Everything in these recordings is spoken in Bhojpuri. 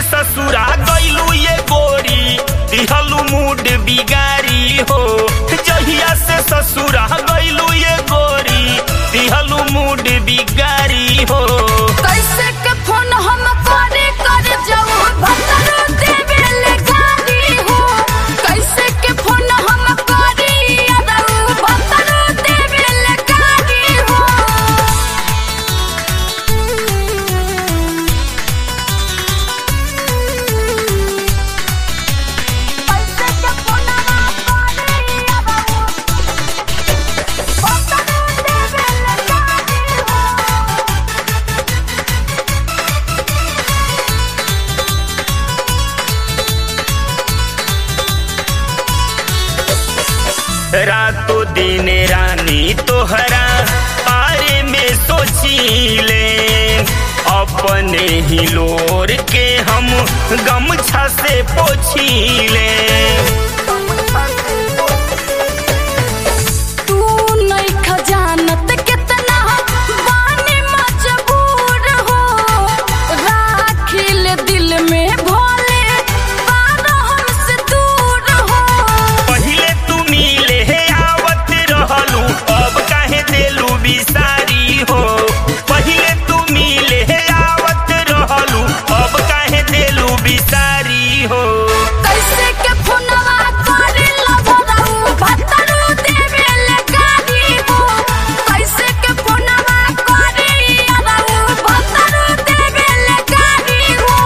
ससुरा गइलू ये गोरी दिहलू मूड बिगारी हो जहिया से ससुरा गइलू ये गोरी दिहलू मूड बिगारी हो कैसे के फोन हम करे कर जाऊ भतरो देवे ले गाली हो कैसे के फोन हम करी अदऊ भतरो देवे ले गाली हो कैसे के फोन हम करी अदऊ भतरो देवे ले गाली हो रातों दिन रानी तोहरा बारे में सोचीले अपने ही लोर के हम गमछा से पोछीले तू नहीं खजानत कितना बानी मजबूर हो राखिल दिल में भोले बारो हमसे दूर हो पहिले तू मिले हे आवत रहलू अब काहे देलू बिसारी हो पहिले तू मिले हे आवत रहलू अब काहे देलू बिसारी हो कैसे के फोनवा करे लभराऊ भतरू देवे ले गाली हो कैसे के फोनवा करे अराऊ भतरू देवे ले गाली हो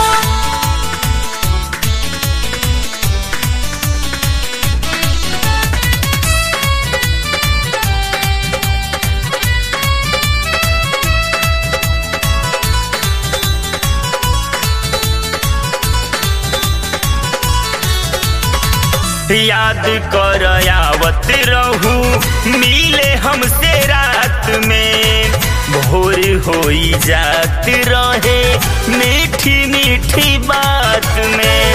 याद कर आवत रहू मिले हमसे रात में भोर होई जात रहे मीठी मीठी बात में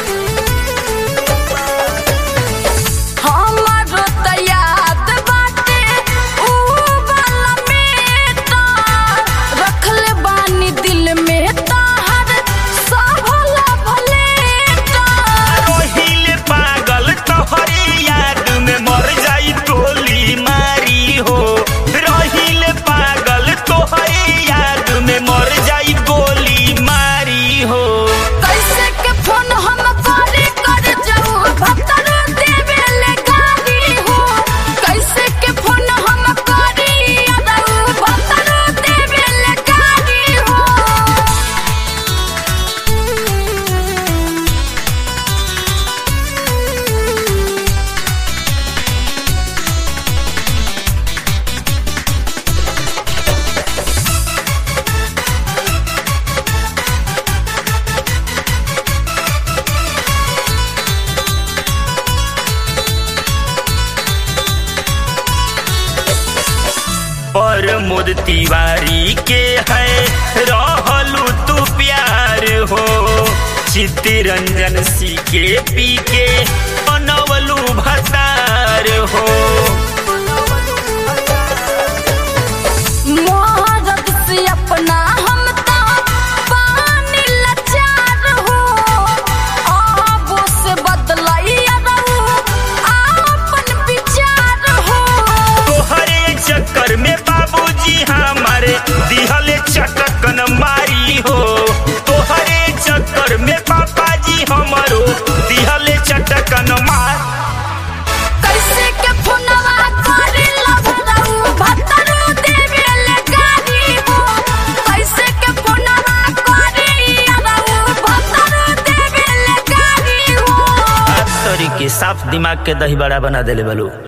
हमारो त याद बाटे ऊ वाला मेटा रखले बानी दिल में ताहर सहला भलेटा रोहिल पागल तोहरे याद में मर जाई टोली मारी हो रोहिल पागल तोहरे याद में मर जाई गोली मारी हो कैसे के फोन हम करे कर जाऊ भतरो देवे ले गाली हो कैसे के फोन हम करी अदऊ भतरो देवे ले गाली हो पर मोद तिवारी के है रहलू तू प्यार हो चित्तरंजन सी के पी के बनवलू भतार हो मोहरत से अपना हम ता पानी लाचार हो आबो से बदलाई रहू आपन विचार हो तोहरे चक्कर में बाबूजी हमारे दिहले चटकन मारी हो तोहरे चक्कर में पापा जी हमारो दिहले चटकन मार कैसे के फोनवा करे लभराऊ भतरू देवे ले गाली हो कैसे के फोनवा करे अराऊ भतरू देवे ले गाली हो तोरी के साफ दिमाग के दही बड़ा बना देले बलू